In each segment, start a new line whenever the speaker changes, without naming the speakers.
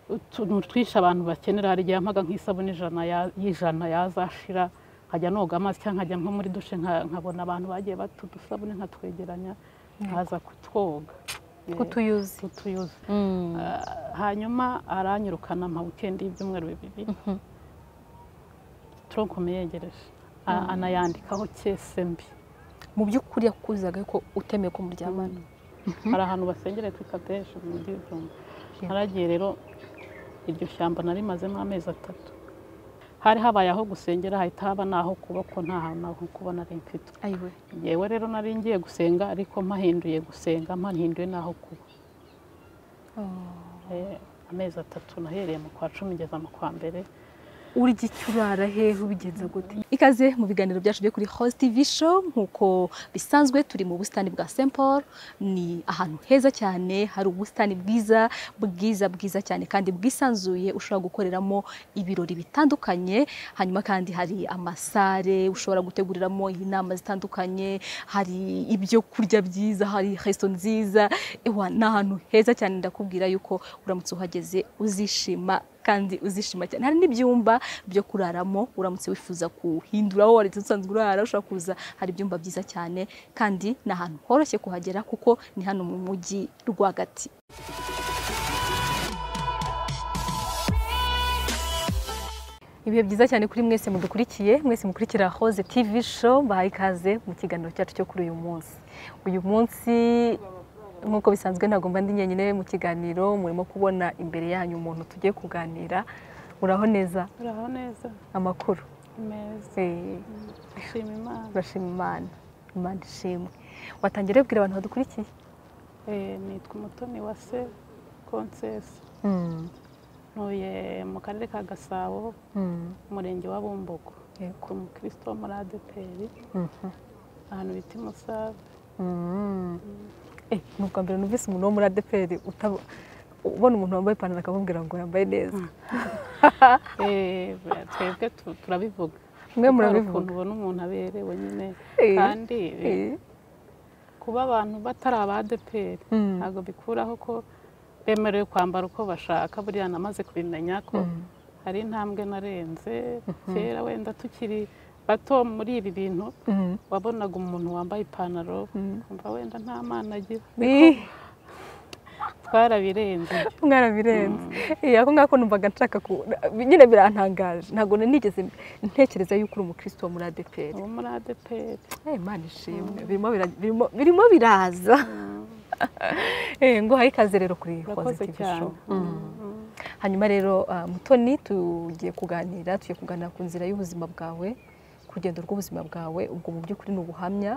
utuntu twinshi abantu bakenera hari igihe mpaga nk'isabune ijana ya- y'ijana yazashira nkajya noga amazi cyangwa nkajya nko muri dushe nka- nkabona abantu bagiye batudusabune nkatwegeranya nkaza kutwoga
kutuyuzi
kutuyuza Ah, hanyuma aranyirukana mpa wikendi y'ibyumweru bibiri tronko muyegereje A- anayandikaho cyese mbi
mu by'ukuri yakuzaga ko utemeye ko muryamana
hari ahantu basengereye twita deje mu mujyi w'ibyumba haragiye rero iryo shyamba narimazemo amezi atatu hari habaye aho gusengera hahita haba n'aho kuba ko nta hantu aho kuba nari mfite
ayiwe
yewe rero nari ngiye gusenga ariko mpahinduye gusenga mpahinduye n'aho kuba Eh, amezi atatu nahereye mu kwa cumi ngeza mu kwa mbere
urya icyo urara hehe ubigenza gute ikaze mu biganiro byacu byo kuri host tv show nk'uko bisanzwe turi mu busitani bwa st paul ni ahantu heza cyane hari ubusitani bwiza bwiza bwiza cyane kandi bwisanzuye ushobora gukoreramo ibirori bitandukanye hanyuma kandi hari amasare ushobora guteguriramo inama zitandukanye hari ibyo kurya byiza hari resto nziza ewa ni ahantu heza cyane ndakubwira yuko uramutse uhageze uzishima kandi uzishima cyane hari n'ibyumba byo kuraramo uramutse wifuza kuhindura aho wari usanzwe urara ushobora kuza hari ibyumba byiza cyane kandi ni ahantu horoshye kuhagera kuko ni hano mu mujyi rwagati ibihe byiza cyane kuri mwese mudukurikiye mwese mukurikira hoze tv show bahaye ikaze mu kiganiro cyacu cyo kuri uyu munsi uyu munsi nk'uko bisanzwe ntabwo mba ndi njyenyine mu kiganiro murimo kubona imbere yanyu umuntu tugiye kuganira uraho neza
uraho neza
amakuru
meza
Eh,
nshima imana
turashima imana imana ishimwe watangira ubwira abantu badukurikiye
Eh, nitwa umutoni wa se konsesi ntuye mu karere ka gasabo umurenge wa bumbogo
Yego.
ku mukristo wo muri adeperi ahantu bita imusave
Eh, ni ubwa mbere numvise umuntu wo muri adeperi utabo- ubona umuntu wambaye ipantaro akamubwira ngo yambaye neza
Eh, twebwe tu- turabivuga
mwe
Kuko hari
murabivuga
ukuntu ubona umuntu aberewe nyine
Eh,
kandi eh,
Eh,
kuba abantu batari aba adeperi
mm.
ntabwo bikuraho ko bemerewe kwambara uko bashaka buriya namaze kubimenya ko hari intambwe narenze kera wenda tukiri bato muri ibi bintu
Mm.
wabonaga umuntu wambaye ipantaro
Mm.
ukumva wenda nta mana agira
Eh,
twarabirenze ibyo.
mwarabirenze Eh, ako ngako numvaga nshaka ku nyine birantangaje ntabwo nigeze ntekereza yuko uri umukristo wo muri adeperi
uwo muri adeperi
Eh, Imana ishimwe birimo bira- birimo- birimo biraza Eh, ngo hari ikaze rero kuri
urakoze
Positive
cyane
Show. Mm. hanyuma rero ah, mutoni tugiye kuganira tugiye kuganira ku nzira y'ubuzima bwawe ku rugendo rw'ubuzima bwawe ubwo mu by'ukuri ni ubuhamya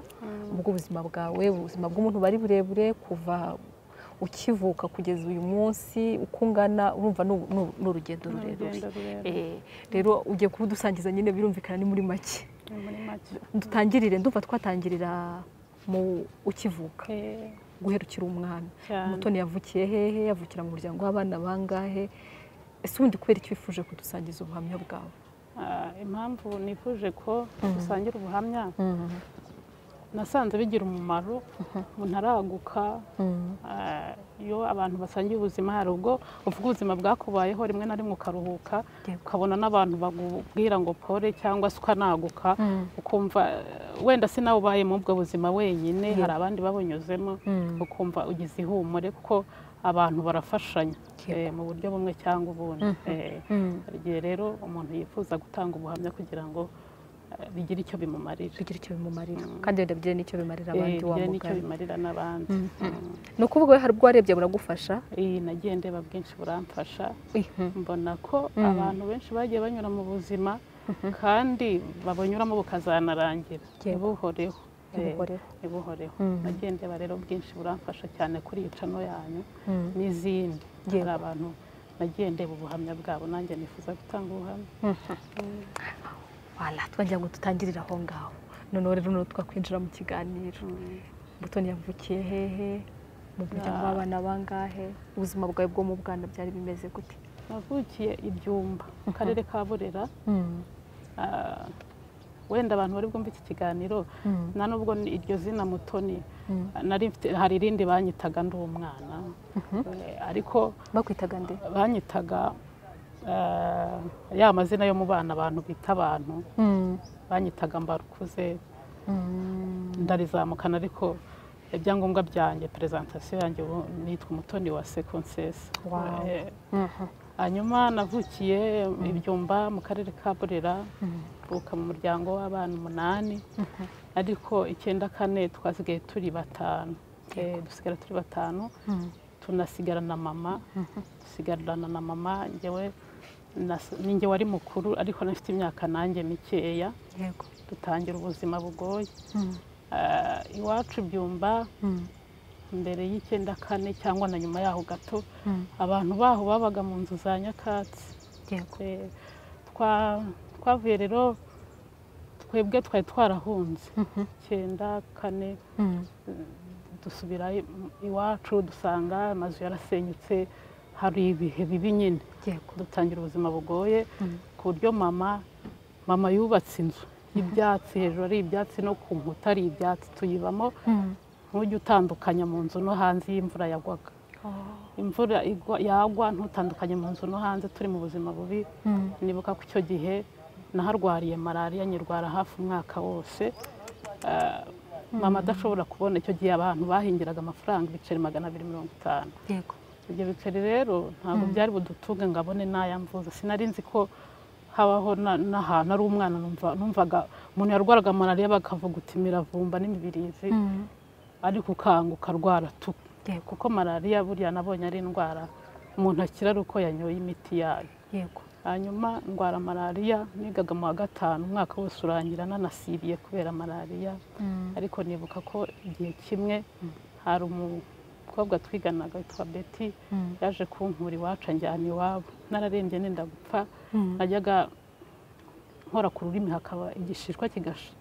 bw'ubuzima bwawe ubuzima bw'umuntu bari burebure kuva ukivuka kugeza uyu munsi uko ungana urumva ni u- ni u- ni urugendo
Ni urugendo
rurerure
rurerure
Eh, rero ugiye kubudusangiza nyine birumvikana ni muri make
ni muri make
dutangirire ndumva twatangirira mu ukivuka
Eh,
guherukira umwana
cyane
mutoni yavukiye hehe yavukira mu muryango w'abana bangahe ese ubundi kubera icyo wifuje kudusangiza ubuhamya bwawe
Ah, impamvu nifuje ko dusangira ubuhamya nasanze bigira umumaro umuntu araguka Ah, iyo abantu basangiye ubuzima hari ubwo uvuga ubuzima bwakubayeho rimwe na rimwe ukaruhuka
Yego.
ukabona n'abantu bakubwira ngo pore cyangwa se ukanaguka ukumva eh, wenda si nawe ubaye muri ubwo buzima wenyine hari abandi babunyuzemo ukumva ugize ihumure kuko abantu barafashanya
Yego.
eh, mu buryo bumwe cyangwa ubundi Eh, hari igihe rero umuntu yifuza gutanga ubuhamya kugira ngo eh, bigire icyo bimumarira
bigira icyo bimumarira kandi wenda bigire n'icyo bimarira abandi
Eh,
wa
bigire n'icyo
mugani
bimarira n'abandi Mm.
ni ukuvuga we hari ubwo warebye buragufasha
iyi nagiye ndeba bwinshi buramfasha mbona ko abantu benshi bagiye banyura mu buzima kandi babunyuramo bukazanarangira
Yego.
ntibuhoreho Eh,
Ntibuhoreho.
ntibuhoreho nagiye ndeba rero bwinshi buramfasha cyane kuri iyi cano yanyu n'izindi
Yego.
hari abantu nagiye ndeba ubuhamya bwabo nanjye nifuza gutanga ubuhamya
wala twagira ngo dutangirire aho ngaho noneho rero noneho twakwinjira mu kiganiro
Mm.
mutoni yavukiye hehe mu
Ah.
muryango w'abana bangahe ubuzima bwawe bwo mu bwana byari bimeze gute
navukiye ibyumba mu karere ka burera Ah, wenda abantu bari bwumve iki kiganiro na nubwo ni iryo zina mutoni nari mfite hari irindi banyitaga ndi umwana Eh, ariko
bakwitaga nde
banyitaga eh, ya mazina yo mu bana abantu bita abantu
Mm,
banyitaga mbarukuze
mm,
ndarizamukana ariko ibyangombwa byanjye perezantasiyo yanjye ubu nitwa umutoni wa sekonsesi
Wow. mhm,
hanyuma navukiye ibyumba mu karere ka burera mvuka mu muryango w'abana umunani
mhm,
ariko icyenda kane twasigaye turi batanu Eh, dusigara turi batanu
mm,
tunasigarana mama dusigarana na mama njyewe nas- ninjye wari mukuru ariko nafite imyaka nanjye mikeya
yego
dutangira ubuzima bugoye
Mm,
Ah, iwacu byumba
mm,
mbere y'icyenda kane cyangwa na nyuma yaho gato
mm,
abantu baho babaga mu nzu za nyakatsi
yego
Eh, twa- twavuye rero twebwe twari twarahunze
Mhm,
cyenda kane
mm,
dusubira i- iwacu dusanga amazu yarasenyutse hari ibihe bibi nyine
yego
dutangira ubuzima bugoye
Mm,
ku buryo mama mama yubatse inzu y'ibyatsi hejuru ari ibyatsi no ku nkuta ari ibyatsi tuyibamo
mm,
ntujya utandukanya mu nzu no hanze iyo imvura yagwaga
oh,
imvura igwa- yagwa ntutandukanye mu nzu no hanze turi mu buzima bubi
mm,
nibuka ko icyo gihe naharwariye malariya nyirwara hafi umwaka wose Ah, mama adashobora kubona icyo gihe abantu bahingiraga amafaranga ibiceri magana abiri mirongo itanu
yego
ibyo biceri rero ntabwo byari budutunge ngo abone n'ayamvuza sinari nzi ko habaho na- n'ahantu ari umwana numva- numvaga umuntu yarwaraga malariya bakavuga uti miravumba n'imibirizi
Mm,
ariko ukanguka arwara tu
yego
kuko malariya burya nabonye ari indwara umuntu akira ari uko yanyoye imiti yayo
yego
hanyuma ndwara malariya nigaga mu wa gatanu umwaka wose urangira nanasiriye kubera malariya
Mm,
ariko nibuka ko igihe kimwe hari umukobwa twiganaga witwa beti
mm,
yaje kunkura iwacu anjyana iwabo nararembye nenda gupfa
mm,
najyaga nkora ku rurimi hakaba igishishwa kigasha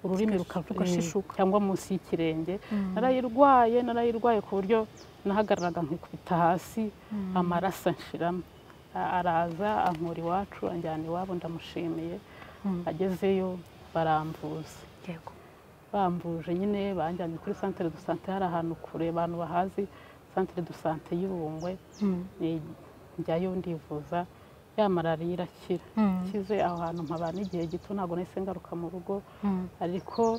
ururimi ruka-
rugashishuka.
eh, cyangwa munsi y'ikirenge
Mm.
narayirwaye narayirwaye ku buryo nahagararaga nkikubita hasi
Mm.
amaraso anshiramo A- araza ankura iwacu anjyana iwabo ndamushimiye
Mm.
agezeyo baramvuza
yego
bambuje nyine banjyanye kuri santere du sante hari ahantu kure abantu bahazi santere du sante y'ibungwe
Mm,
ni- njyayo ndivuza ya malariya irakira
mm,
kize aho hantu nkabana igihe gito ntabwo nahise ngaruka mu rugo
mm,
ariko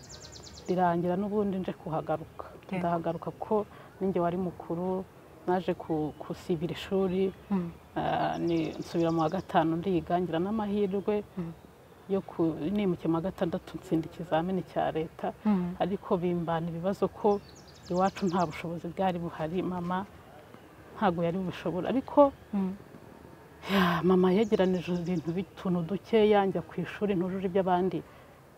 birangira n'ubundi nje kuhagaruka
Yego.
ndahagaruka kuko ninjye wari mukuru naje ku- gusibira ishuri
mm,
Ah, ni nsubira mu wa gatanu ndiga ngira n'amahirwe
Mm.
yo ku- nimukiye mu wa gatandatu ntsinda ikizamini cya leta
mm,
ariko bimbana ibibazo ko iwacu nta bushobozi bwari buhari mama ntabwo yari bubishobora ariko
mm,
ya, mama yegeranije ibintu bituntu dukeya njya ku ishuri ntujuje iby'abandi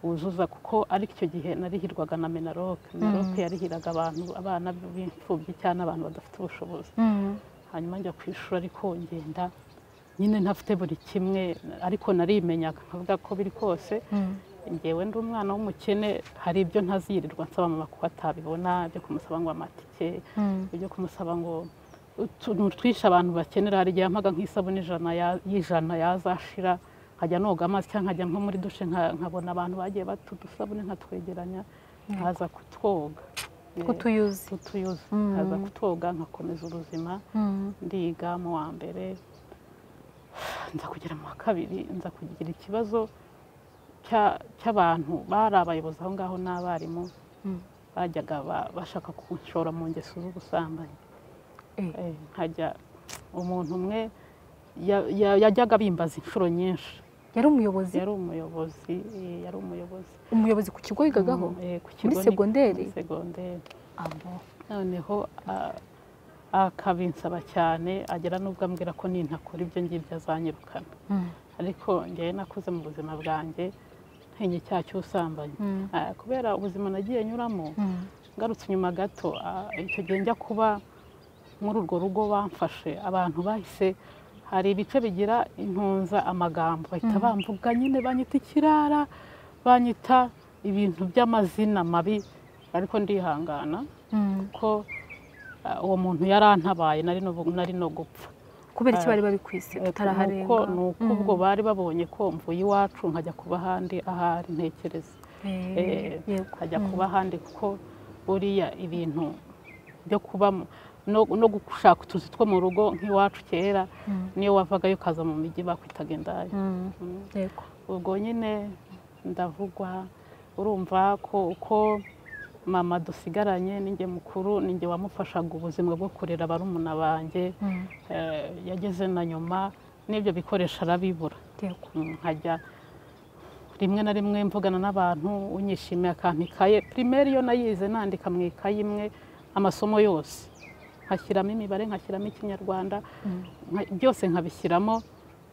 wuzuza kuko ariko icyo gihe narihirwaga na menaroke menaroke yarihiraga abantu abana b'imfubyi cyangwa abantu badafite ubushobozi
mm,
hanyuma njya ku ishuri ariko ngenda nyine ntafite buri kimwe ariko narimenyaga nkavuga ko biri kose
mm,
ngewe ndi umwana w'umukene hari ibyo ntazirirwa nsaba mama kuko atabibona ibyo kumusaba ngo amatike
mm,
ibyo kumusaba ngo utuntu twinshi abantu bakenera hari igihe yampaga nk'isabune ijana ya- y'ijana yazashira nkajya noga amazi cyangwa nkajya nko muri dushe nka- nkabona abantu bagiye batudusabune nkatwegeranya nkaza kutwoga
kutuyuzi
tutuyuza
Mm.
nkaza kutwoga nkakomeza ubuzima
Mm,
ndiga mu wa mbere nza kugera mu wa kabiri nza kugira ikibazo cya- cy'abantu bari abayobozi aho ngaho n'abarimu
mm,
bajyaga ba- bashaka kunshora mu ngeso z'ubusambanyi
eh,
Eh, nkajya umuntu umwe ya- ya- yajyaga bimbaza inshuro nyinshi
yari umuyobozi
yari umuyobozi eh, yari umuyobozi
umuyobozi ku kigo yigagaho
Mm, eh, ku
muri
kigo ni-
segonderi?
muri segonderi
abo
noneho a- akabinsaba cyane agera n'ubwo ambwira ko nintakora ibyo ngibyo azanyirukana
mm,
ariko ngewe nakuze mu buzima bwanjye ntinye icyaha cy'ubusambanyi
mm,
Ah, kubera ubuzima nagiye nyuramo
mm,
ngarutse inyuma gato ah, icyo gihe njya kuba muri urwo rugo bamfashe abantu bahise hari ibice bigira intunza amagambo bahita bamvuga nyine banyita ikirara banyita ibintu by'amazina mabi ariko ndihangana
mm,
ko ah, uwo muntu yarantabaye nari no nari no gupfa
kubera iki bari babikwise
Nuko
tutaraharenga
ni uko ubwo bari babonye ko mvuye iwacu nkajya kuba ahandi ahari ntekereza
Eh,
Eh,
yego
nkajya kuba ahandi kuko buriya ibintu byo kubamo no no gushaka utuzi two mu rugo nk'iwacu kera niyo wavagayo ukaza mu mijyi bakwitaga indaya
Mm,
Mm.
yego
ubwo nyine ndavugwa urumva ko uko mama dusigaranye ninjye mukuru ninjye wamufashaga ubuzima bwo kurera barumuna banjye
Mm,
eh, yageze na nyuma n'ibyo bikoresho arabibura
yego
Mm, nkajya rimwe na rimwe mvugana n'abantu unyishimiye akampa ikaye primaire iyo nayize nandika mu ikaye imwe amasomo yose nkashyiramo imibare nkashyiramo ikinyarwanda nka- byose nkabishyiramo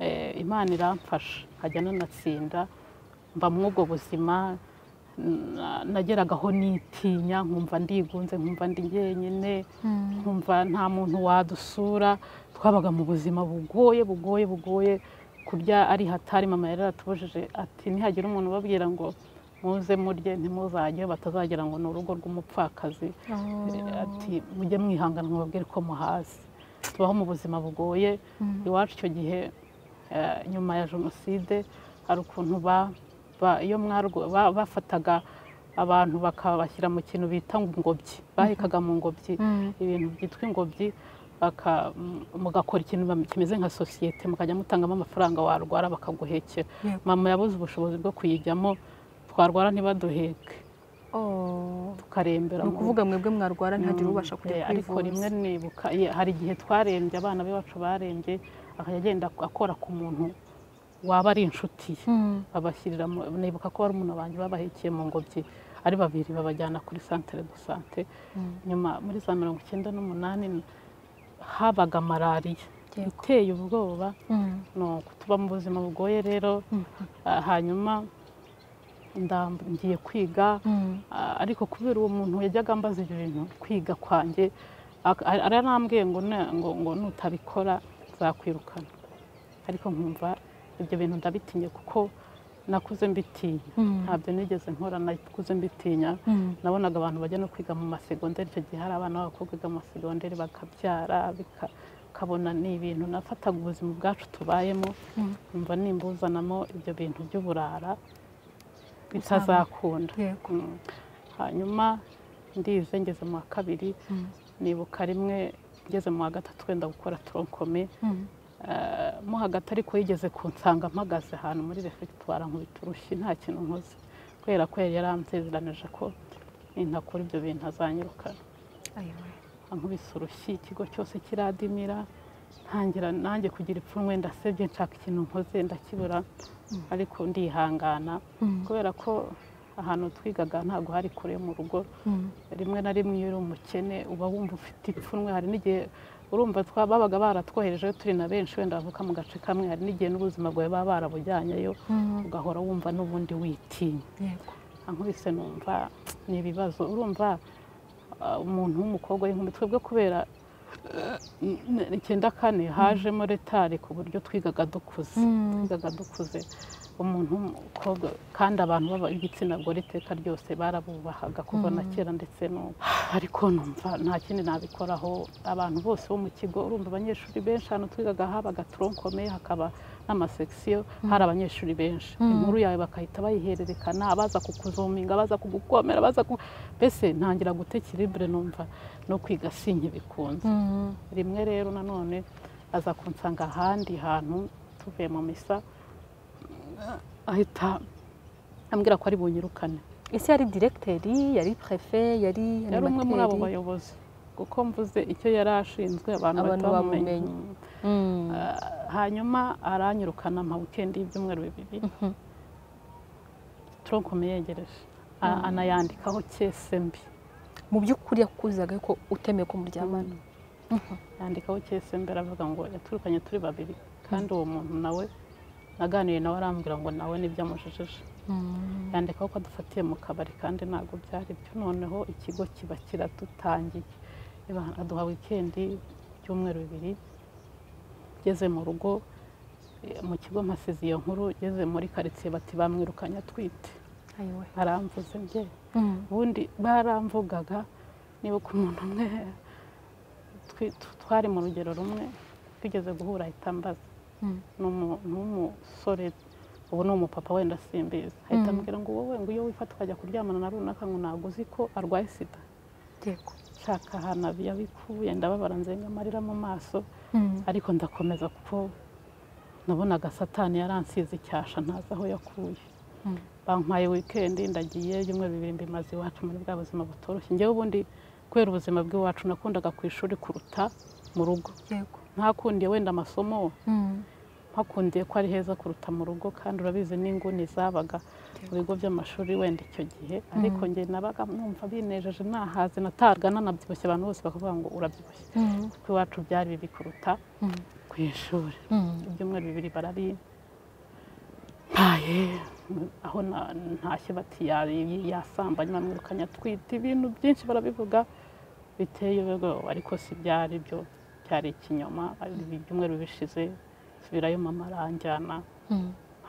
eh, imana iramfasha nkajya nanatsinda mba muri ubwo buzima na- nageragaho nitinya nkumva ndigunze nkumva ndi jyenyine nkumva nta muntu wadusura twabaga mu buzima bugoye bugoye bugoye kurya ari hatari mama yari yaratubujije ati nihagira umuntu ubabwira ngo muze murye ntimuzajye batazagira ngo ni urugo rw'umupfakazi ati mujye mwihangana mubabwire ko muhazi tubaho mu buzima bugoye iwacu icyo gihe eh, nyuma ya jenoside hari ukuntu ba- ba- iyo mwarwo- ba- bafataga abantu bakabashyira mu kintu bita ngo ingobyi bahekaga mu ngobyi
Mm,
ibintu byitwa ingobyi baka- m- mugakora ikintu bam- kimeze nka sosiyete mukajya mutangamo amafaranga warwara bakaguhekera
yego
mama yabuze ubushobozi bwo kuyijyamo twarwara ntibaduheke
Oh,
tukarembera
ni
mu
ukuvuga mwebwe mwarwara ntihagire
Mm,
ubasha kujya
eh, ariko rimwe
kwivuza
nibuka ye- hari igihe twarembye abana be bacu barembye akajya agenda akora ku muntu waba ari inshuti ye
Mm,
babashyirira mu- nibuka ko bari umuntu banjye babahekeye mu ngobyi ari babiri babajyana kuri santere do sante
Mm.
nyuma muri za mirongo icyenda n'umunani habaga malariya
Yego.
iteye ubwoba
mm,
ni uko tuba mu buzima bugoye rero
Mhm.
ah, hanyuma ndam- ngiye kwiga
mm,
Ah, ariko kubera uwo muntu yajyaga ambaza ibyo bintu kwiga kwanjye ak- ar- aranambwiye ngo na- ngo ngo nutabikora nzakwirukana ariko nkumva ibyo bintu ndabitinye kuko nakuze mbitinya
mm,
ntabyo nigeze nkora nakuze mbitinya
mm,
nabonaga abantu bajya no kwiga mu masegonderi icyo gihe hari abana b'abakobwa biga mu masegonderi bakabyara bika- ukabona ni ibintu nafataga ubuzima bwacu tubayemo
mm,
nkumva nimbuzanamo ibyo bintu by'uburara bitazakunda
yego
Mm. hanyuma ndize ngeze mu wa kabiri
Mm,
nibuka rimwe ngeze mu wa gatatu wenda gukora toronkome
mm,
Eh, mo hagati ariko yigeze kunsanga mpagaze ahantu muri refegitwara nkubita urushyi nta kintu nkoze kubera ko yari yaransezeranije ko nintakora ibyo bintu azanyirukana
ayiwe.
ankubise urushyi ikigo cyose kiradimira ntangira nanjye kugira ipfunwe ndasebye nshaka ikintu nkoze ndakibura ariko ndihangana
Mm,
kubera ko ahantu twigaga ntabwo hari kure mu rugo
mm,
rimwe na rimwe iyo uri umukene uba wumva ufite ipfunwe hari n'igihe urumva twa- babaga baratwohereje turi na benshi wenda bavuka mu gace kamwe hari n'igihe n'ubuzima bwawe baba barabujyanyeyo
mm,
ugahora wumva n'ubundi witinya
yego
ankubise numva ni ibibazo urumva ah, umuntu w'umukobwa y'inkumi twebwe kubera eh, n- n- icyenda kane hajemo retari ku buryo twigaga dukuze
Mm,
twigaga dukuze umuntu w'umukobwa kandi abantu b'igitsina gore iteka ryose barabubahaga kuva na kera ndetse n'ubu ariko numva nta kindi nabikoraho abantu bose bo mu kigo urumva abanyeshuri benshi ahantu twigaga habaga toronkome hakaba n'amasekisiyo hari abanyeshuri benshi
Mm.
inkuru yawe bakahita bayihererekana abaza kukuzuminga abaza kugukomera abaza ku mbese ntangira gutekeribure numva no kwiga sinkibikunze
mm,
rimwe rero nanone aza kunsanga ahandi hantu tuvuye mu misa ahita ambwira ko ari bunyirukane
ese yari direkiteri yari prefe yari
yari umwe muri abo
animateri?
bayobozi kuko mvuze icyo yari ashinzwe abantu
Abantu
bahita bamumenya
bamumenya.
Mm.
Mm,
Ah, hanyuma aranyirukana ama wikendi y'ibyumweru bibiri
mhm,
tronkome yegereje A- anayandikaho cyese mbi
mu by'ukuri yakuzaga ko utemeye ko muryamana
yandikaho cyese mbere avuga ngo yaturukanye turi babiri kandi uwo muntu nawe naganiye nawe arambwira ngo nawe nibyo amujejeje
Mm,
yandikaho ko adufatiye mu kabari kandi ntabwo byari byo noneho ikigo kiba kiradutangiye Iba- aduha wikendi ibyumweru bibiri ngeze mu rugo eh, mu kigo mpasize iyo nkuru ngeze muri karitsiye bati bamwirukanye atwite
ayiwe.
aramvuze njye
Mm,
ubundi baramvugaga nibuka umuntu umwe twi- t- twari mu rugero rumwe twigeze guhura ahita ambaza ni umusore ubu ni umupapa wenda simbizi ahita ambwira ngo wowe ngo iyo wifata ukajya kuryamana na runaka ngo ntabwo uzi ko arwaye sida nshaka ahantu yabikuye ndababara nzenga amarira mu maso ariko ndakomeza kuko nabonaga satani yaransize icyasha ntazi aho yakuye bampaye wikendi ndagiye ibyumweru bibiri mbimaze iwacu muri bwa buzima butoroshye ngewe ubundi kubera ubuzima bw'iwacu nakundaga ku ishuri kuruta mu rugo ntakundiye wenda amasomo hakundiye ko ari heza kuruta mu rugo kandi urabizi n'inguni zabaga mu bigo by'amashuri wenda icyo gihe ariko njye nabaga numva binejeje nahaze natarwa nanabyibushye abantu bose bakavuga ngo urabyibushye kuko iwacu byari bibi kuruta ku ishuri ibyumweru bibiri barabimpaye aho ntashye bati yasambanye bamwirukanye atwite ibintu byinshi barabivuga biteye ubwoba ariko si byari byo byari ikinyoma ibyumweru bishize subirayo mama aranjyana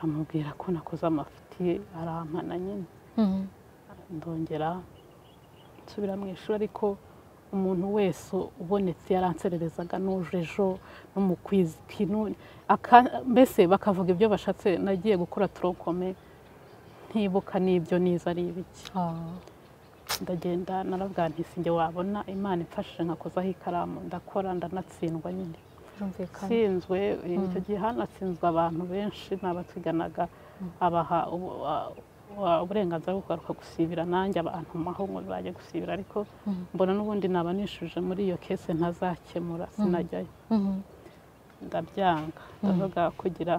amubwira ko nakoze amafuti arampana nyine ndongera nsubira mu ishuri ariko umuntu wese ubonetse yaransererezaga nuje ejo no mu kwinuni mbese bakavuga ibyo bashatse nagiye gukora turokome ntibuka n'ibyo niza ari ibiki ndagenda narabwira ntisinge wabona imana imfashije nkakozaho ikaramu ndakora ndanatsindwa nyine sinzwe icyo gihe hanatsinzwe abantu benshi ni abatuganaga abaha uburenganzira bwo kugaruka gusibira nanjye abantu maho ngo bajye gusibira ariko mbona n'ubundi naba nishuje muri iyo kese ntazakemura sinajyayo ndabyanga ndavuga kugira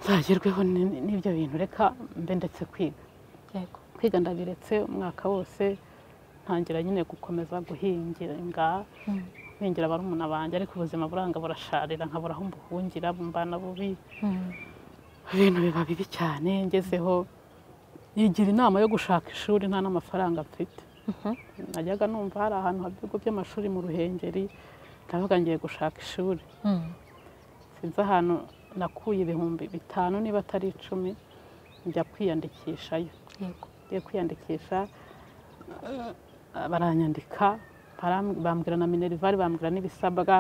nzagerweho n'ibyo bintu reka mbe ndetse kwiga kwiga ndabiretse umwaka wose ntangira nyine gukomeza guhinga mpingira barumuna banjye ariko ubuzima buranga burasharira nkabura aho mbuhungira mbana bubi ibintu biba bibi cyane ngezeho yigira inama yo gushaka ishuri nta n'amafaranga mfite najyaga numva hari ahantu haba ibigo by'amashuri mu ruhengeri ndavuga ngiye gushaka ishuri sinzi ahantu nakuye ibihumbi bitanu niba atari icumi njya kwiyandikishayo ngiye kwiyandikisha baranyandika bambwira na minerivari bambwira n'ibisabwa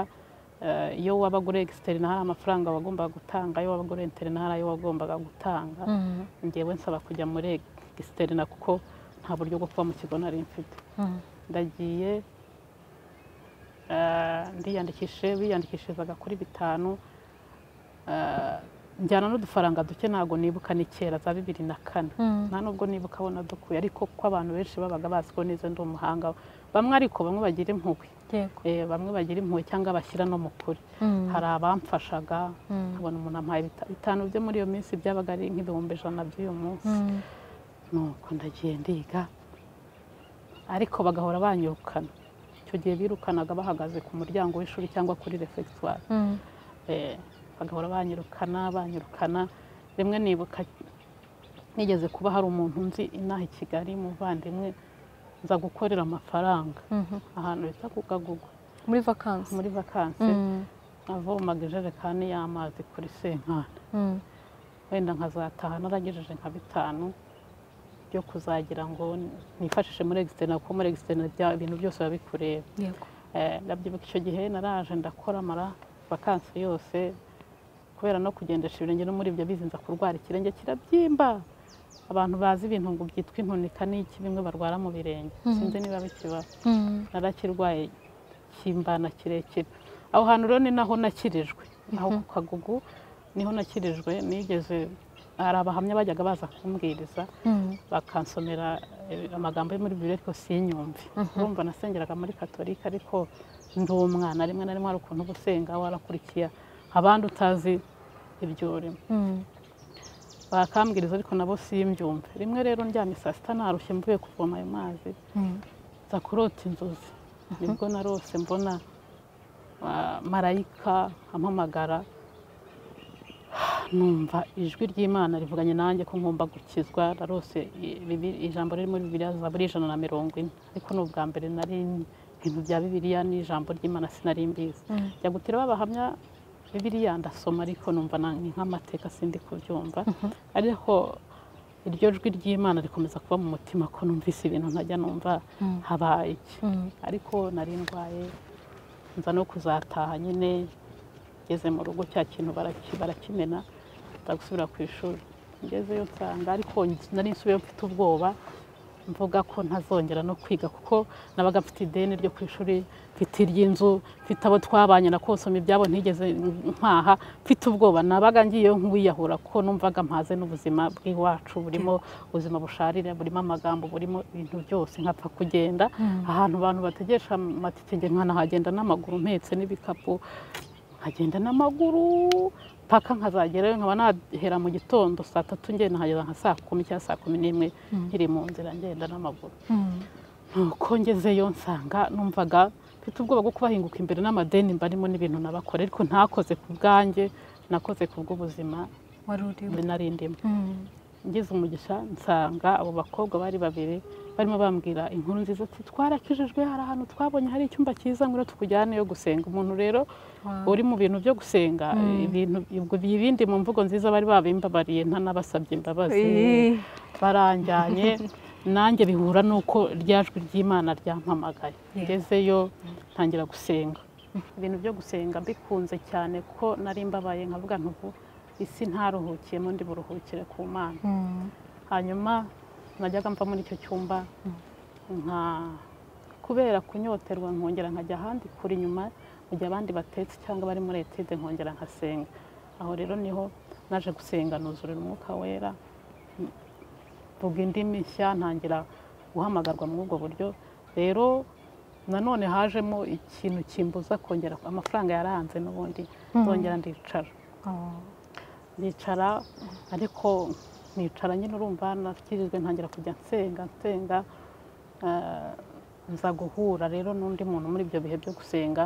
iyo wabaga uri egisiterina hari amafaranga wagombaga gutanga iyo wabaga uri interina hari ayo wagombaga gutanga ngewe nsaba kujya muri egisiterina kuko nta buryo bwo kuba mu kigo nari mfite ndagiye ndiyandikishije biyandikishirizaga kuri bitanu njyana n'udufaranga duke ntabwo nibuka ni kera za bibiri na kane nta nubwo nibuka abona dukuye ariko kuko abantu benshi babaga bazi ko neza ndi umuhanga bamwe ariko bamwe bagira impuhwe bamwe bagira impuhwe cyangwa bashyira no mu kuri hari abamfashaga nkabona umuntu ampaye bitanu byo muri iyo minsi byabaga ari nk'ibihumbi ijana by'uyu munsi nuko ndagiye ndiga ariko bagahora banyirukana icyo gihe birukanaga bahagaze ku muryango w'ishuri cyangwa kuri refegitwari bagahora banyirukana banyirukana rimwe nibuka nigeze kuba hari umuntu nzi inaha i kigali muvandimwe nza gukorera amafaranga ahantu bita ku kagugu
muri vakansi
muri vakansi avomaga ijerekani y'amazi kuri senkani wenda nkazataha naragejeje nka bitanu byo kuzagira ngo nifashishe muri egisiteri kuko muri egisiteri ibintu byose biba bikureba ndabyibuka icyo gihe naraje ndakora amara vakansi yose kubera no kugendesha ibirenge no muri ibyo bizinza kurwara ikirenge kirabyimba abantu bazi ibintu ngo byitwa intunika n'iki bimwe barwara mu birenge sinzi niba bikiba narakirwaye kimbana kirekire aho hantu rero ni naho nakirijwe aho ku kagugu niho nakirijwe nigeze hari abahamya bajyaga baza kumbwiriza bakansomera amagambo yo muri bibiri ariko sinyumve urumva nasengeraga muri katolika ariko ndi umwana rimwe na rimwe hari ukuntu uba usenga warakurikiye abandi utazi ibyo urimo bakambwiriza ariko nabo simbyumve rimwe rero ndyamye saa sita narushye mvuye kuvoma ayo mazi nza kurota inzozi nibwo narose mbona marayika ampamagara numva ijwi ry'imana rivuganye nanjye ko ngomba gukizwa narose ijambo riri muri bibiriya zaburi ijana na mirongo ine ariko ni ubwa mbere nari ibintu bya bibiriya n'ijambo ry'imana sinari mbizi njya gutira babahamya bibiriya ndasoma ariko numva ni nk'amateka sindi kubyumva ariko iryo jwi ry'imana rikomeza kuba mu mutima ko numvise ibintu ntajya numva habaye iki ariko nari ndwaye nza no kuzataha nyine ngeze mu rugo cya kintu baraki- barakimena nza gusubira ku ishuri ngezeyo nsanga ariko nari nsubiyeyo mfite ubwoba mvuga ko ntazongera no kwiga kuko nabaga mfite ideni ryo ku ishuri mfite iry'inzu mfite abo twabanye na konsoma ibyabo ntigeze mpaha mfite ubwoba nabaga ngiye nk'uwiyahura kuko numvaga mpaze n'ubuzima bw'iwacu burimo ubuzima busharira burimo amagambo burimo ibintu byose nkapfa kugenda ahantu abantu bategesha amatike nkanahagenda n'amaguru mpetse n'ibikapu nkagenda n'amaguru paka nkazagerayo nkaba nahera mu gitondo saa tatu ngenda nkageza nka saa kumi cyangwa saa kumi n'imwe nkiri mu nzira ngenda n'amaguru nuko ngezeyo nsanga numvaga mfite ubwoba bwo kubahinguka imbere n'amadeni mbarimo n'ibintu nabakora ariko ntakoze ku bwanjye nakoze ku bw'ubuzima
wari urimo
narindimo ngize umugisha nsanga abo bakobwa bari babiri barimo bambwira inkuru nziza ati twarakijijwe hari ahantu twabonye hari icyumba cyiza ngwino tukujyaneyo gusenga umuntu rero uri mu bintu byo gusenga ibintu ibyo- ibindi mu mvugo nziza bari babimbabariye ntanabasabye imbabazi baranjyanye nanjye bihura n'uko rya jwi ry'imana ryampamagaye ngezeyo ntangira gusenga ibintu byo gusenga mbikunze cyane kuko nari mbabaye nkavuga ntuvu isi ntaruhukiyemo ndi buruhukire ku mana hanyuma najyaga mva muri icyo cyumba nka kubera kunyoterwa nkongera nkajya ahandi kuri nyuma mu gihe abandi batetse cyangwa bari muri etide nkongera nkasenga aho rero niho naje gusenga nuzurira umwuka wera mvuga indimi nshya ntangira guhamagarwa muri ubwo buryo rero nanone hajemo ikintu kimbuza kongera amafaranga yarahanze n'ubundi nzongera ndicara nicara ariko nicara nyine urumva nakirijwe ntangira kujya nsenga nsenga eh, nza guhura rero n'undi muntu muri ibyo bihe byo gusenga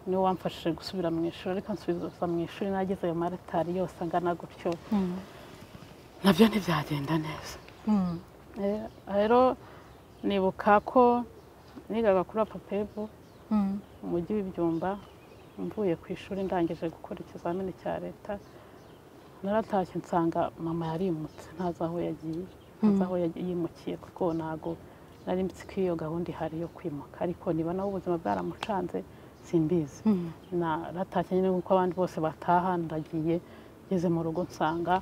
niwe wamfashije gusubira mu ishuri ariko nsubiza mu ishuri nagize ayo maratari yose angana gutyo nabyo ntibyagenda neza Eh, rero nibuka ko nigaga kuri apapebu mu mujyi w'ibyumba mvuye ku ishuri ndangije gukora ikizamini cya leta naratashye nsanga mama yarimutse ntazi aho yagiye ntazi aho yagiye- yimukiye kuko ntago nari nzi ko iyo gahunda ihari yo kwimuka ariko niba nabo ubuzima bwaramucanze simbizi naratashye nyine nk'uko abandi bose bataha ndagiye ngeze mu rugo nsanga